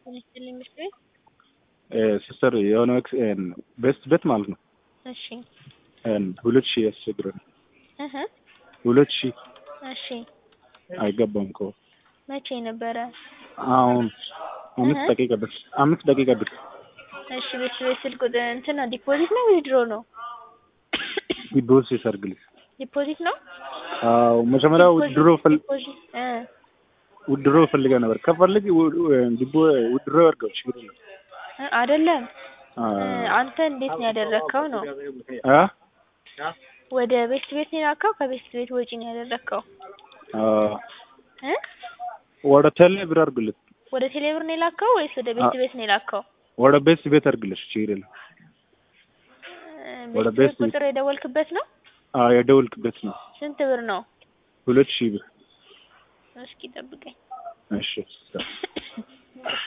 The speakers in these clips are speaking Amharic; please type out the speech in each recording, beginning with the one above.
ይመስልኝ ምሽት ቤት ሲስተር የሆነ ወቅት ቤስት ቤት ማለት ነው እሺ ሁለት ሺህ ያስቸግረን እህ ሁለት ሺህ እሺ አይገባም እኮ መቼ ነበረ? አሁን አምስት እህ? ደቂቃ በፊት አምስት ደቂቃ በፊት እሺ ቤት ቤት ስልክ ቁጥር እንትን ነው ዲፖዚት ነው ዊዝድሮ ነው? ዲቦስ ይሰርግልኝ ዲፖዚት ነው? አዎ መጀመሪያ ውድድሮ ፈል ዲፖዚት እ ውድድሮ ፈልገ ነበር ከፈልግ ዲቦ ውድድሮ ያርገው ችግር የለም እ አይደለም አ እ አንተ እንዴት ነው ያደረግከው ነው? አ ወደ ቤት ቤት ነው የላከው ከቤት ቤት ወጪ ነው ያደረግከው? አ እ ወደ ቴሌ ብር አርግልኝ ወደ ቴሌብር ነው የላከው ወይስ ወደ ቤት ቤት ነው የላከው? ወደ ቤት ቤት አርግልሽ ችግር የለም እ ወደ ቤት ቤት ቤት። ቁጥር የደወልክበት ነው? አ የደወልክበት ነው ስንት ብር ነው? ሁለት ሺህ ብር እስኪ ጠብቀኝ። እሺ ሲስተር ይቅርታ።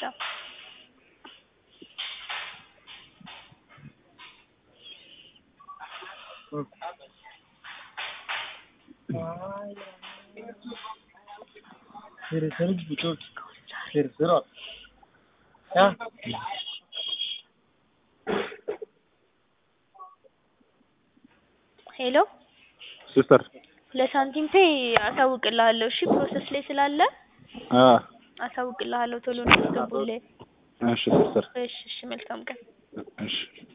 ሄሎ ሲስተር ለሳንቲም ፔይ አሳውቅልሃለሁ። እሺ ፕሮሰስ ላይ ስላለ አ አሳውቅልሃለሁ ቶሎ እንዲያስገቡልህ። እሺ ሲስተር እሺ እሺ መልካም ቀን። እሺ